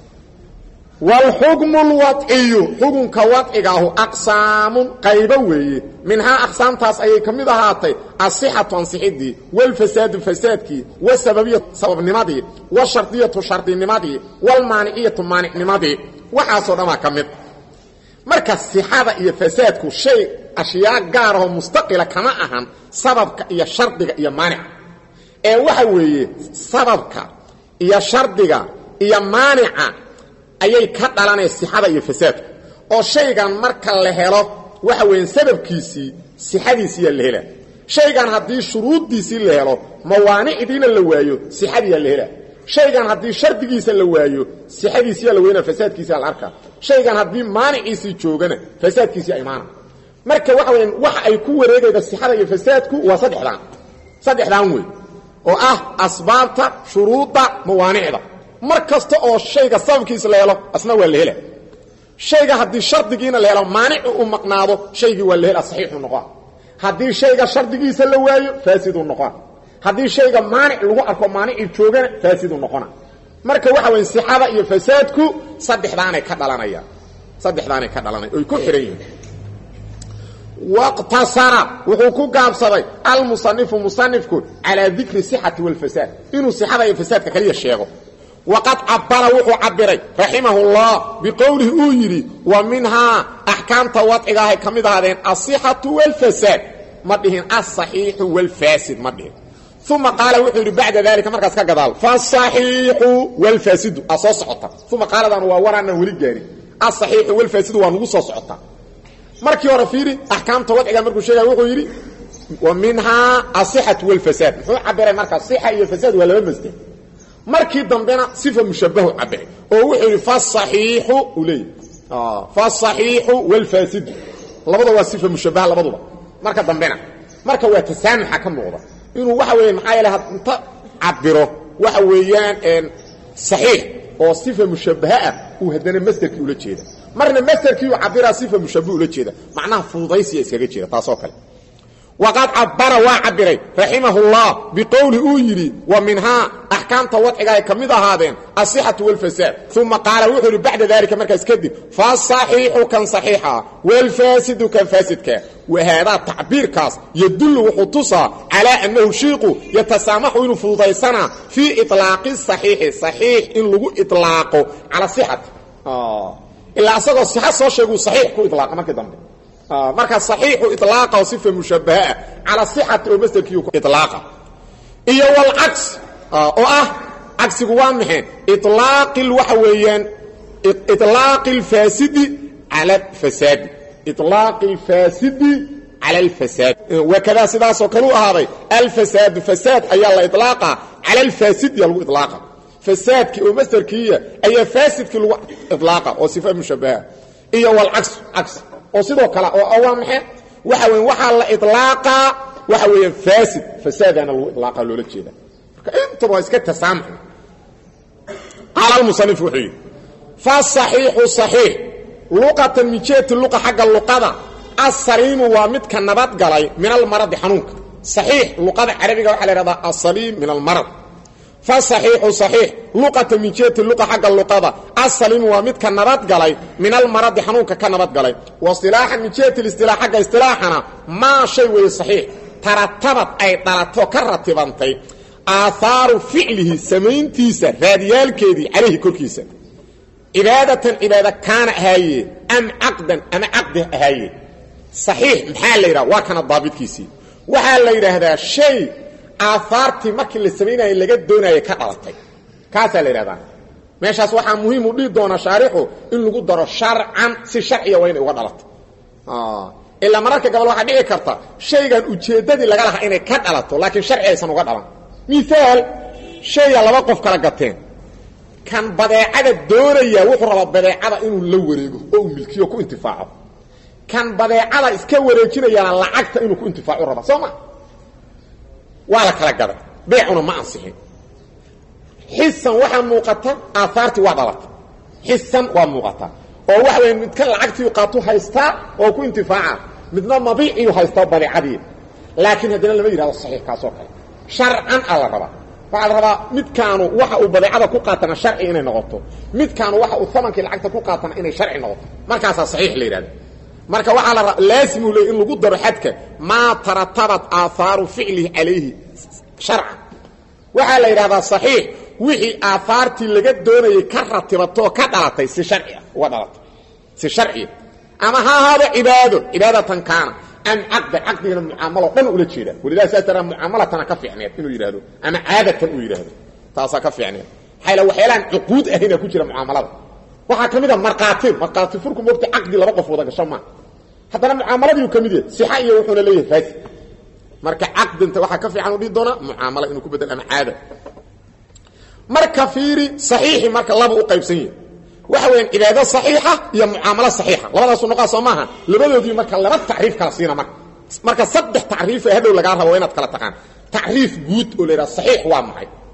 waalxukmu lwadciyu xukunka wadcigaahu aqsaamun qaybo weeye minhaa aqsaamtaas ayay ka mid ahaatay asixatu ansixidii walfasaadu fasaadkii wasababiyatu sababnimadii washardiyatu shardinimadii walmaaniciyatu maanicnimadii waxaasoo dhanaa ka mid marka sixada iyo fasaadku shay ashyaa gaar ahoo mustaqila kama ahan sababka iyo shardiga iyo maanica ee waxa weeye sababka iyo shardiga iyo maanica ayay ka dhalanaya sixada iyo fasaadku oo shaygan marka la helo waxa weeyaan sababkiisii sixadiisiyaa la helaa shaygan haddii shuruuddiisii la helo mawaanicdiina la waayo sixadiyaa la helaa shaygan haddii shardigiisa la waayo sixadiisiyaa la weynaa fasaadkiisaa la arkaa shaygan haddii maaniciisii joogana fasaadkiisii imaana marka waxa weyaan waxa ay ku wareegayda sixada iyo fasaadku waa saddexdaan saddexdaan wey oo ah asbaabta shuruudda mawaanicda mar kasta oo shayga sababkiisa la helo asna waa la hela shayga haddii shardigiina la helo maanicu uu maqnaado shaygii waa la hela saxiixu noqon haddii shayga shardigiisa la waayo faasiduu noqon haddii shayga maanic lagu arko maanicii joogana faasiduu noqona marka waxa weya sixada iyo fasaadku saddexdaanay ka dhalanayaan saddexdaanay ka dhalanaya oy ku xihan yihiin waqtasara wuxuu ku gaabsaday almusanifu musanifku calaa dikri sixati walfasaad inuu sixada iyo fasaadka kaliya sheego waqad cabara wuxuu cabiray raximahullah biqowlihi uu yidhi wa minhaa axkaamta wadciga ahay ka mid ahaadeen asixatu walfasaad ma dhihin asaxiixu walfaasid ma dhihin uma qaala wuxuu yidhi bacda dalika markaas ka gadaal fasaxiixu walfaasidu aa soo socota uma qaaladan waa waraanaan weli gaarin asaxiixu walfaasidu waa nagu soo socota markii hore fiiri axkaamta wadciga markuu sheegaya wuxuu yidhi wa minhaa asixatu walfasaad muxuu cabiray markaa sixa iyo fasaad waa laba masder markii dambena sifa mushabahu cabiray oo wuxuu yidhi fasaxiixu uu leeyahy fasaxiixu walfaasidu labada waa sifa mushabaha labaduba marka dambena marka waa tasaamuxa ka muuqda inuu waxa weeye maxaa yeele inta cabiro waxa weeyaan saxiix oo sifa mushabaha ah uu haddana masderkii ula jeeda marna masderkii uu cabiraa sifa mushabah ula jeeda macnaha fududaysiya iskaga jeeda taasoo kale waqad cabara waa cabiray raximahullah biqowli uu yidhi wa minhaa axkaamta wadciga ay ka mid ahaadeen asixatu walfasaad uma qaala wuxuu yidhi bacda dalika markaas kadib fasaxiixu kan saxiixa walfaasidu kan faasidka wahaadaa tacbiirkaas yadullu wuxuu tusaa calaa annahu shiiqu yatasaamaxu inuu fududaysanaa fii ilaaqi saxiixi saxiix in lagu ilaaqo cala sixati ilaa asagoo sixa soo sheeguu saxiix ku ilaaqa markii dambe marka صaxiixu iطlaaqa oo sifa mushabahaa calى صixati oo masderkiiu iطlaaqa iyo wاlcagsi oo ah cagsigu waa maxe iطlaaqi waxa weeyaan iطlaaqi اlfaasidi calى اfasaadi iطlaaqi اlfaasidi calى اlfasaad wakadaa sidaasoo kale u ahaaday alfasaadu fasaad ayaa la iطlaaqa calى اlfaasidiya lagu iطlaaqa fasaadkii oo masderkiiya ayaa faasidkii lagu iطlaaqa oo sifa mushabaha iyo wاlcagsu cagsi oo sidoo kale oo waa maxe waxa weya waxaa la iطlaaqaa waxa weeyaan faasid fasaadana lagu iطlaaqa loola jeeda marka intaba waa iska tasaamuxna qaala almusanif wuxuu yidhi fasaxiixu صaxiix luqatan mijeeti luqa xagga luqada asaliimu waa midka nabadgalay min almaradi xanuunka صaxiix luqada carabiga waxaa la ihahdaa asaliim min almarad fasaxiixu صaxiix luqata min jeeti luqa xagga luqada asalimu waa midka nabadgalay min almaradi xanuunka ka nabadgalay wasilaaxan min jeeti istilaax xagga istilaaxana maa shay weeye saxiix taratabad ay dhalato ka ratibantay aahaaru ficlihi samayntiisa raadiyaalkeedii calayhi korkiisa cibaadatan cibaada kaana ahaaye am caqdan ama caqdi ahaaye saxiix maxaa la yidhaha waa kana daabidkiisii waxaa la yidhaahdaa shay aahaartii markii la samaynayay laga doonayay ka dhalatay kaasaa la yidhahdaa meeshaas waxaa muhiim u dhihi doonaa shaarixu in lagu daro sharcan si sharciya waa inay uga dhalato ilaa mararka gabal waxaa dhici karta shaygan ujeeddadii laga lahaa inay ka dhalato laakiin sharci aysan uga dhalan miaal shaya laba qof kala gateen kan badeecada doonaya wuxuu rabaa badeecada inuu la wareego oo uu milkiyo ku intifaaco kan badeecada iska wareejinayaana lacagta inuu ku intifaacu raba soo ma waa la kala gaday beecuna ma ansixin xisan waxaa muuqata aahaartii waa dhalata xisan waa muuqata oo waxa weya midkan lacagtii qaatu haystaa oo ku intifaaca midna mabiiciyu haystaa badeecadii laakiin haddana lama yidhahdo saxiix kaasoo kale sharcan a la rabaa waxaa la rabaa midkaanu waxa uu badeecada ku qaatana sharci inay noqoto midkaanu waxa uu amankii lacagta ku qaatana inay sharci noqoto markaasaa saxiix la yidhahda marka waxaa la laasimu leey in lagu daro xadka maa taratabat aahaaru ficlihi calayhi sharcan waxaa la yidhahdaa saxiix wixii aahaartii laga doonayay ka ratibatoo ka dhalatay si harcia uga dhalatay si sharciya ama ha ahaado cibaado cibaadatan kaana am caqda caqdigana mucaamalo dhan ula jeeda walilah saas daraa mucaamalatana ka fiicneed inuu yidhahdo ama caadatan uu yidhaahdo taasaa ka fiicneed maxaa la waxyaalaan cuquud ahayna ku jira mucaamalada waxaa ka mid a markhaati markhaati furku mogta caqdi laba qof wada gasho maa haddana mucaamaladii uu ka mid yahay sixa iyo wuxuuna leeyahay faasi marka caqdinta waxaa ka fiican u dhihi doonaa mucaamalo inuu ku bedel ama caada marka fiiri saxiixi marka laba u qaybsan yahi waxa weeyaan cibaado saxiixa iyo mucaamalo saxiixa labadaasu noqaa soo maaha labadoodii marka laba tacriif kala siina marka marka saddex tacriif ee hadhow lagaa rabo waa inaad kala taqaan tacriif guud oo la yidhaha saxiix waa maxay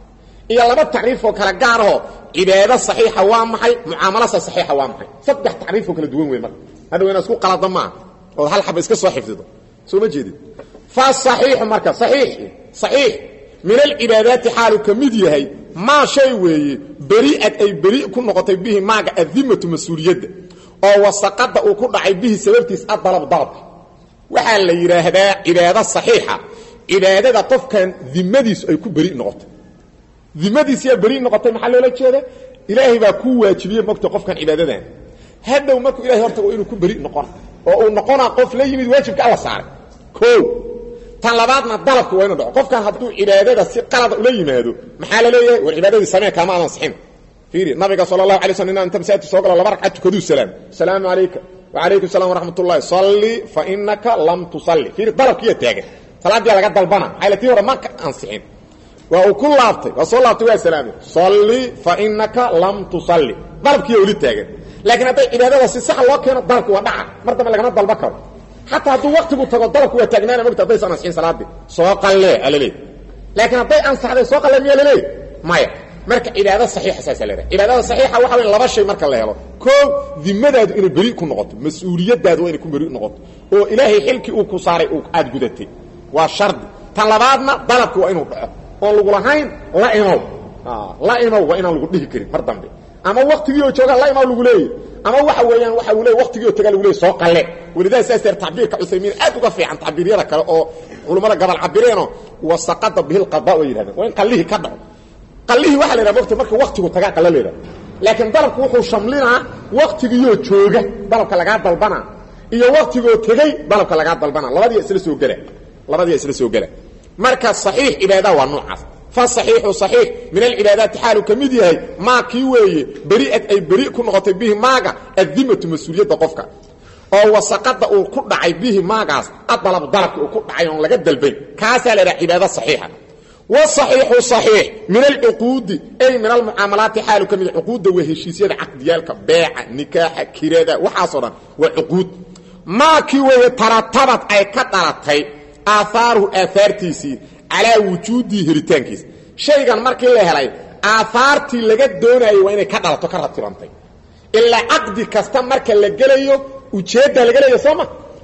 iyo laba tacriifoo kala gaarahoo cibaado saxiixa waa maxay mucaamalasa saxiixa waa maxay saddex tacriifoo kala duwan wey marka hadhow inaa isku qalada maaha ood hal xaba iska soo xifdido soo ma jeedid fa saxiixu marka saxiixi saxiix min alcibaadaati xaalu ka mid yahay maa shay weeye beri'ad ay beri ku noqotay bihi maaga adimatu mas-uuliyadda oo wasaqada uu ku dhacay bihi sababtiis adalab dalabka waxaa la yidhaahdaa cibaado saxiixa cibaadada qofkan dimadiisu ay ku beri noqotay dimadiisiyaa beri noqotay maxaa loola jeeda ilaahay baa kuu waajibiyey mogta qofkan cibaadadan hadhow markuu ilahay hortago inuu ku beri noqon oo uu noqonaa qof la yimid waajibka alla saaray o tan labaadna dalabka waa inu dhaco qofkan hadduu cibaadada si qalada ula yimaado maxaa la leeyahay war cibaadadii samee kaama aadan sixin fiiri nabiga sala allahu alay slam inaa inta masaajidka soo galo laba ragcad tukaduu salaam asalaamu calayka wacalaykum salam waraxmat ullahi salli fa inaka lam tusalli fiiri dalabkiiya taagan salaaddiyaa laga dalbana maxay la tii hore ma ansixin waa uu ku laabtay waa soo laabtay waa salaamay salli fa inaka lam tusalli dalabkiiya weli taagan laakiin hadday cibaadada si sax loo keeno dalabki waa dhaca mar dambe lagama dalba karo xataa hadduu waktigu tago dalabku waa taagnaana mogta haddaysan ansixin salaadii soo qallee alaleey laakiin hadday ansaxday soo qalle miyaa laleey maya marka cibaado saxiixa saasa la yhaha cibaadada saxiixa waxa weya laba shay marka la helo koo dimadaadu inay beri ku noqoto mas-uuliyadaadu waa inay ku beri noqoto oo ilaahay xilkii uu ku saaray aad gudatay waa shardi tan labaadna dalabki waa inuu dhaco oon lagu lahayn la imow la imow waa inaan lagu dhihi karin mar dambe ama waktigii oo jooga la imow lagu leeyay ama waxa weeyaan waxa uu leey waqtigii oo tagaa lagu leey soo qalle walidaa saas deer tacbiirka cuthaymiin aad uga fiican tacbiiryada kale oo culummada gabal cabireenoo wasaqada bihi lqada way yidhahdeen waa in qallihii ka dhaco qallihii waxa la yidhaha mogta marka waktigu tagaa qalle la yidhaha laakiin dalabku wuxuu shamlinaa waktigiioo jooga dalabka lagaa dalbana iyo waktigoo tegey dalabka lagaa dalbana labadiya isla soo gela labadiya isla soo gela marka saxiix cibaada waa noocaas fasaxiixu saxiix min alcibaadaati xaalu ka mid yahay maa kii weeye beri'ad ay beri ku noqotay bihi maaga addimatu mas-uuliyadda qofka oo wasaqada uu ku dhacay bihi maagaas adalab dalabki uu ku dhacay oon laga dalbayn kaasaa la idhaha cibaado saxiixa wasaxiixu saxiix min alcuquudi ay min almucaamalaati xaalu ka mid cuquudda waa heshiisyada caqdiyaalka beeca nikaaxa kirada waxaasoo dhan waa cuquud maa kii weeye taratabad ay ka dhalatay aahaaruhu aahaartiisii calaa wujuudihi helitaankiisa shaygan markii la helay aahaartii laga doonayay waa inay ka dhalato ka ratibantay ilaa caqdi kasta marka la gelayo ujeeddaa laga leeya soo ma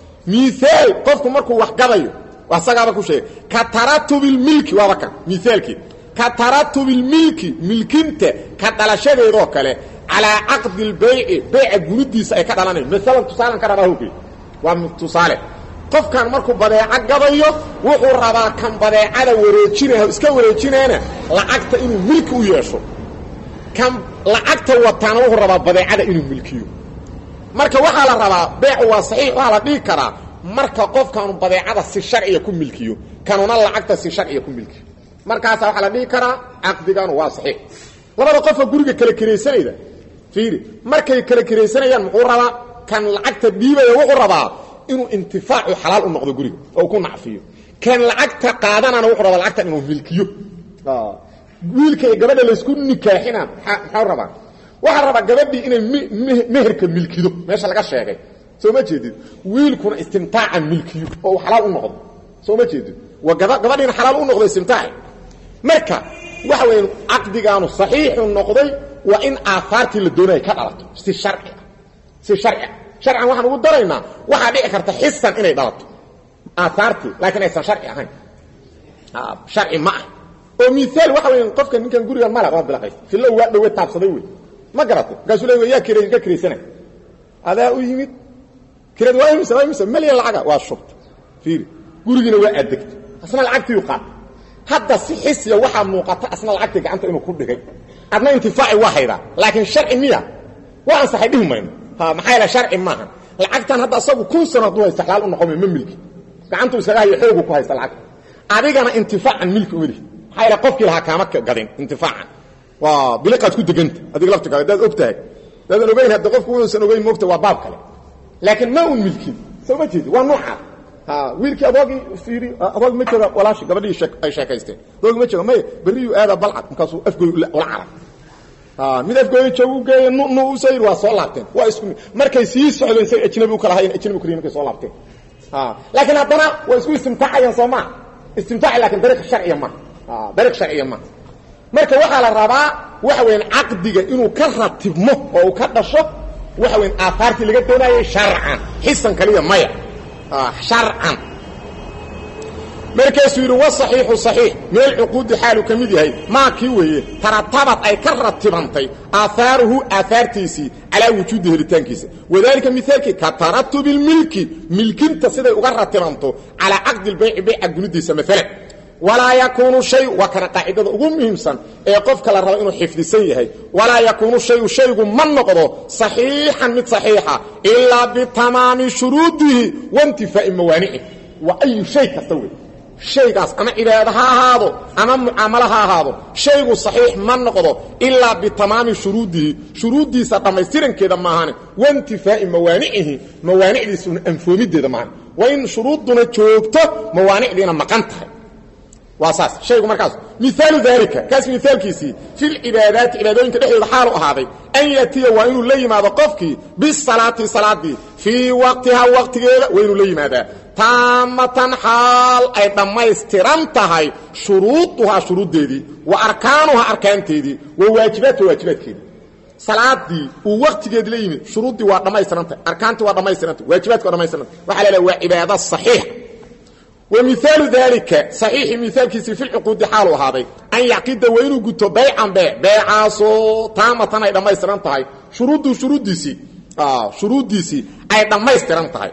miaal qofku markuu wax gadayo asagaaba ku sheegay ka taratubilmilki waaba kan miaalkii ka taratubilmilki milkinta ka dhalashadeedoo kale calaa caqdi lbayci bayca guridiisa ay ka dhalanayo maalan tusaalan ka rabaa hogey waa tusaale qofkan markuu badeeco gadayo wuxuu rabaa kan badeecada wareejinah iska wareejinaana lacagta inuu milki u yeesho kan lacagta wataana wuxuu rabaa badeecada inuu milkiyo marka waxaa la rabaa beecu waa saxiix waxaa la dhihi karaa marka qofkaanu badeecada si sharciya ku milkiyo kanuna lacagta si sharciya ku milkiyo markaasa waxaa la dhihi karaa caqdiganu waa saxiix labada qofka guriga kala kiraysanayda fiiri markay kala kiraysanayaan muxuu rabaa kan lacagta dhiibaya wuxuu rabaa inuu intifaacu xalaal u noqdo guriga oo ku nacfiyo kan lacagta qaadanana wuxuu rabaa lacagtan inuu milkiyo wiilka iyo gabadha laysku nikaaxina maxau rabaa waxaa rabaa gabadhii inay meherka milkido meesha laga sheegay soo ma jeedid wiilkuna istimtaaca milkiyo oo uu xalaal u noqdo soo ma jeedid waa gabadhiina xalaal u noqdo istimtaaci marka waxa weya caqdigaanu saxiixu noqday waa in aahaartii la doonaya ka dhalato si sharci ah si sharci ah sharcan waxaan ugu daraynaa waxaa dhici karta xisan inay dhalato aahaartii laakiin aysan sharci ahayn sharci ma ah oo miaal waxa weya qofka ninkan gurigan mala waa bilaqaysta fillo waa dhowe taabsaday wey ma garato markaasuu le yaa kr ka kiraysana adaa u yimid kirad waa imisa waa imisa malyan lacaga waa shubta fiiri gurigiina waa addegta asna lacagtiiu qaata hadda si xisiya waxaa muuqata asna lacagtii gacanta inuu ku dhigay adna intifaaci waa haydaa laakiin sharci miya waa ansaxay dhihi mayno ha maxaa yaele sharci maaha lacagtan hadda asagu kun sano hadduu haysta xalaal u noqome ma milki gacantuu iskaga hayo xoogu ku haysta lacagta adigana intifaacan milki uma lihi maxaa yaele qofkii lahaa kaama gadin intifaacan waa biliqaad ku deganta adiga laftigaada hadaad og tahay hadaadan ogeyn hadda qofku uusan ogeyn moogta waa baab kale laakiin ma un milkin soo ma jeedi waa noocaas wiilkii adoogii fiiri adoog ma jooga walaashi gabadhii ay sheekaysteen adoog ma jooga may berriyuu aada balcad markaasuu afgooy ula carab mid afgooya joogu geeye nu nu u sayir waa soo laabteen waa isku markay sii socdeen say ajnabi u kala hayen ajnabi kariya markay soo laabteen laakiin haddana waa isku istimtaacayaan soo maa istimtaaci lakin dariiq sharciya maha dariiq sharciya maha marka waxaa la rabaa waxa weyan caqdiga inuu ka ratibmo oo uu ka dhasho waxa weyan aahaartii laga doonayay sharcan xisan kaliya maya sharcan markaasuu yidhi wasaxiixu saxiix meel cuquudi xaalu ka mid yahay maa kii weeye taratabad ay ka ratibantay aahaaruhu aahaartiisii calaa wujuudi helitaankiisa wadaalika mihaalkii ka taratubi lmilki milkinta siday uga ratibanto calaa caqdi lbayci bayca gunidiisa maalan walaa yakuunu shay waa kana qaacidada ugu muhiimsan ee qofka la rabo inuu xifdisan yahay walaa yakuunu shayu shaygu ma noqdo saxiixan mid saxiixa ilaa bitamaami shuruudihi waintifaa'i mawaanici waa ayu shay kasta wey shaygaas ama cibaado ha ahaado ama mucaamalo ha ahaado shaygu saxiix ma noqdo ilaa bitamaami shuruudihi shuruuddiisa dhammaystirankeeda maahane waintifaa'i mawaanicihii mawaanicdiisuna anfoomideeda maahane waa in shuruudduna joogto mawaanicdiina maqan tahay waa saas shaygu markaas miaalu daalika kaas miaalkiisii filcibaadaati cibaadooyinka dhexdooda xaalu ahaaday an yatiya waa inuu la yimaado qofkii bisalaati salaadii fii waqtihaa waqtigeeda waa inuu la yimaadaa taamatan xaal ay dhammaystiran tahay shuruuduhaa shuruuddeedii wa arkaanuhaa arkaanteedii wa waajibaatuha waajibaadkeedii salaadii uu waqtigeedi la yimid shuruuddii waa dhammaystirantahay arkaantii waa dhammaystirantah waajibaadki waa dhamaystirantah waxa la leha waa cibaado saxiixa wmiaalu daalika saxiixii miaalkiisii fi lcuquudi xaalu ahaaday an yacqida waa inuu guto baycan bee beecaasoo taamatan ay dhammaystiran tahay shuruuddu shuruuddiisii shuruuddiisii ay dhammaystiran tahay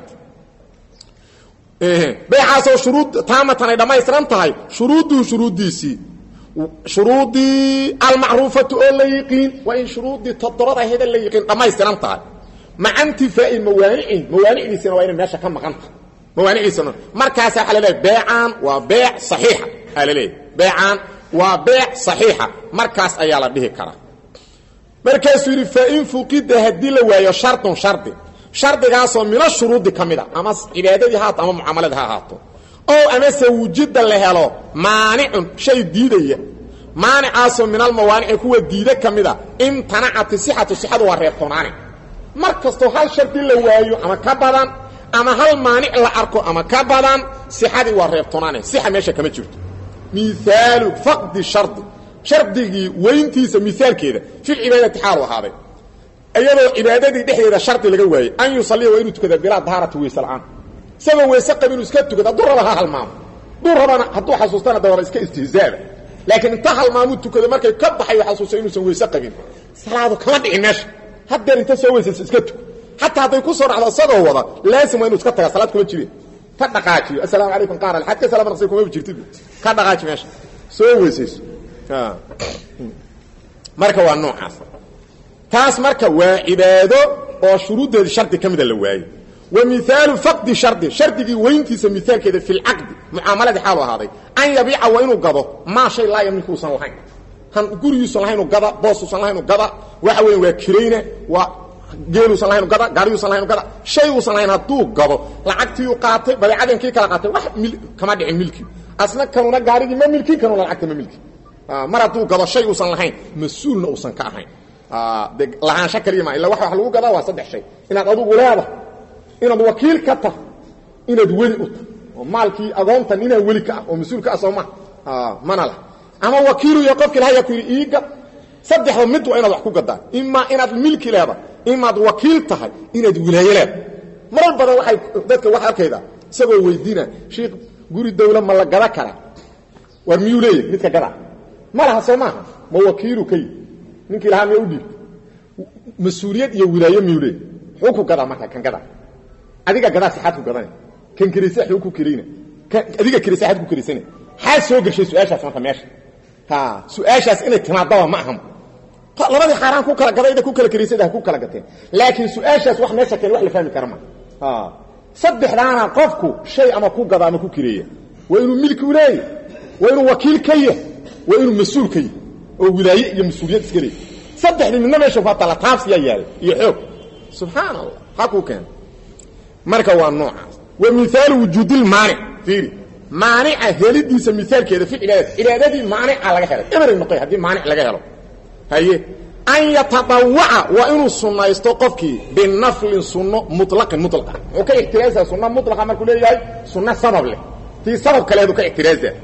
beecaasoo shuruud taamatan ay dhammaystiran tahay shuruudduhu shuruuddiisii shuruuddii almacruufatu oo la yiqiin waa in shuruuddii toddobada aheda la yiqiin dhammaystiran tahay maca intifaa'i mawaanici mawaanicdiisina waa inay meesha ka maqan tahay mawaanicdiisana markaasa waxa laleeyahy beecaan waa beec saxiixa aa laleeyahy beecaan waa beec saxiixa markaas ayaa la dhihi karaa markaasuu yidhi fain fuqida haddii la waayo shardun shardi shardigaasoo mina shuruudi ka mid a ama cibaadadii ha haato ama mucaamaladi ha ahaato oo amase wujida la helo maanicun shay diidaya maanicaasoo min almawaanici kuwa diida ka mid a imtanacati sixatu sixadu waa reebtoonaani mar kastoo hal shardi la waayo ama ka badan ama hal maanic la arko ama ka badan sixadii waa reebtoonaane sixa meesha kama jirto miaalu faqdi shardi shardigii weyntiisa miaalkeeda filcibaadati xaalu ahaaday iyadoo cibaadadii dhexdeeda shardi laga waayey an yusaliya waa inuu tukada bilaa dahaarati weyse la'aan isagoo weyse qab inuu iska tukado hadduu raba ha halmaamo hadduu rabana hadduu xasuustana dababa iska istihzaaba laakiin inta halmaamuu tukado markay ka baxayo xasuusta inuusan weyse qabin salaadu kama dhicin meesha haddeer inta soo weysayso iska tuko xataa hadday ku soo dhacdo isagoo wada laasim waa inu iska taga salaad kuma jireen ka dhaqaajiyo assalaamu calaykum qaar alxad ka salaam naqsi kuma jirtid ka dhaqaaji meesha soo weysayso marka waa noocaas taas marka waa cibaado oo shuruuddeeda shardi ka mida la waayo wa miaalu faqdi shardi shardigii weyntiisa miaalkeeda fi lcaqdi mucaamaladii xaalu ahaaday an yabiica waa inuu gado maa shay laa yamliku usan lahayn han gurigiiusan lahaynu gada boosuusan lahaynu gada waxa weya waa kirayna waa geeluusan lahayn gada gaariyuusan lahayn gada shay uusan lahayn hadduu gado lacagtiiu qaatay badeecadankii kala qaatay wax kama dhicin milki asna kanuna gaarigii ma milkin kanuna lacagta ma milki mar hadduu gado shay uusan lahayn mas-uulna uusan ka ahayn de lahaansho kaliya ma illa wax wax lagu gadaa waa saddex shay inaad adugu leedahay inaad wakiil ka tah inaad weli u tah oo maalkii agoontan inaad weli ka ah oo mas-uul ka ah soo ma mana lah ama wakiilu iyo qofkii lahaya ku yidhi iiga saddexda mid waa inaad wax ku gadaa imaa inaad milki leedahay imaad wakiil tahay inaad wilaayo leedahay marar badan waay dadka wax arkayda isagoo weydiina shiikh guri dawla ma la gada karaa war miyuu leeyahy midka gadaa ma laha soo maaha ma wakiilu ka yii ninkii lahaa miya u dhiib mas-uuliyad iyo wilaayo miyuu leeyahy xuu ku gadaa marka kan gadaa adiga gadaa sixaad ku gadana kan kerisa xuu ku kerayna adiga kerisa xaad ku kerisana xaad soo gashay su-aashaas marka meesha ha su-aashaas inay timaadaba ma aham labadii xaaraan ku kala gadayda ku kala keriisada ha ku kala gateen laakiin su-aashaas wax meesha keen wax la fahmi kara ma saddexdaana qofku shay ama ku gada ama ku kireeya waa inuu milki u leeyahy waa inuu wakiil ka yah waa inuu mas-uul ka yah oo wilaaye iyo mas-uuliyad iska leey saddexdii midna meesha ku tala taabsiyaa yaala iyo xoog subxaan allah ha kuu keena marka waa noocaas wa miaalu wujuudilmaanic fiiri maanica helidiisa miaalkeeda fi cibaadati cibaadadii maanica laga helay ebery noqoy haddii maanic laga helo haye an yatadawaca waa inuu sunaysto qofkii binaflin sunno mulaqin mulaqa muxuu ka ixtiraazaa sunna mulaqa markuu leeyahay sunno sabab leh tii sabab kaleedu ka ixtiraaza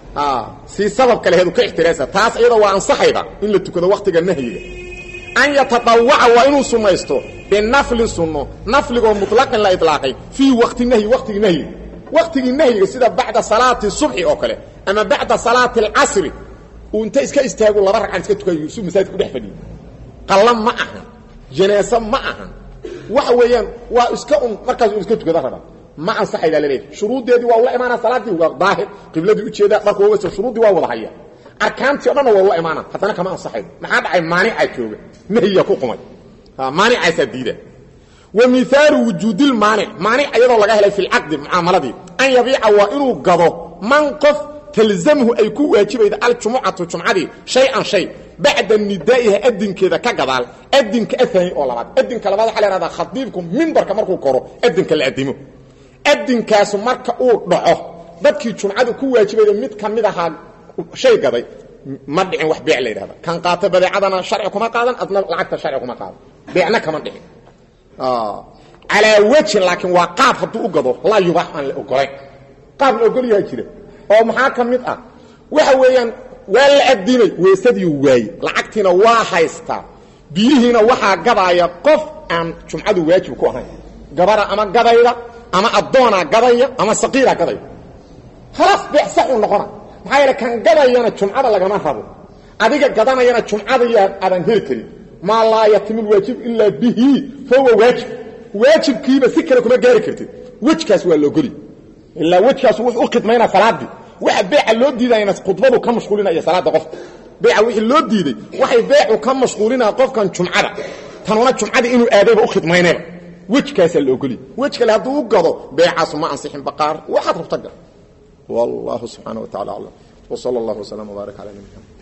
si sabab kaleheedu ka ixtiraasa taas iyada waa ansaxayda in la tukado waktiga nahyiga an yatadawaca waa inuu sunnaysto binafli sunno nafligoo muطlaqin la ilaaqay fii wakti nahyi waktigii nahyiga waktigii nahyiga sida bacda salaati subxi oo kale ama bacda salaati alcasri uu inta iska istaago laba ragcan iska tukayo yuusuf masaajidka ku dhex fadhiyo qalla ma ahan janaaso ma ahan waxa weeyaan waa iska un markaas un iska tukada raba ma ansaxaydaa laleeyahy shuruuddeedii waa ula imaanaa salaaddii waa daahir qibladii ujeedaa dharku waa shuruuddii waa wada haya arkaantii o dhanna waa ula imaanaa haddana kama ansaxaydo maxaa dhacay maanicaa jooga nahyiga ku qumay maanicaasaa diida wa miaalu wujuudilmaanic maanic iyadoo laga helay fi lcaqdi mucaamaladii an yabiica waa inuu gado man qof talzamhu ay ku waajibayda aljumucatu jumcadii shay-an shay bacda nidaa'iha adinkeeda ka gadaal adinka aani oo labaad adinka labaad waxa la hahdaa khadiibku mimbarka markuu koro adinka la adimo adinkaasu marka uu dhaco dadkii jumcadu ku waajibayda mid ka mid ahaa shay gaday ma dhicin wax beec la yidhahda kan qaata badeecadana sharci kuma qaadan adna lacagta sharci kuma qaadan beecna kama dhicin calaa wejin laakiin waa qaab hadduu u gado laa yubaax aan la ogolayn qaab la ogolyaha jira oo maxaa ka mid ah waxa weeyaan waa la adimay weesadiiu waaye lacagtiina waa haystaa biyihiina waxaa gadaaya qof aan jumcadu waajib ku ahayn gabara ama gadayda ama addoonaa gadaya ama saqiiraa gadaya khalaas beec saxuu noqona maxaa yeele kan gadayana jumcada lagama rabo adiga gadanayana jumcadaya aadan heli karin maa laa yatimu lwaajib ilaa bihi fahuwa waajib waajibkiiba si kale kuma gaari kartid wejkaas waa laogoli ilaa wejkaas wuxuu u khidmaynaa salaaddii waxa beeca loo diidayna khudbadu ka mashquulinaya salaada qofka beeca wixii loo diiday waxay beecu ka mashquulinaya qofkan jumcada tanuna jumcadii inuu aadayba u khidmaynayba wejkaasaa la ogoliy wej kale hadduu u gado beecaasu ma ansixin baqaar waxaad rabta gal wallahu subxaana wa tacala aclam wsala allahu wslam wbaarak cala nabina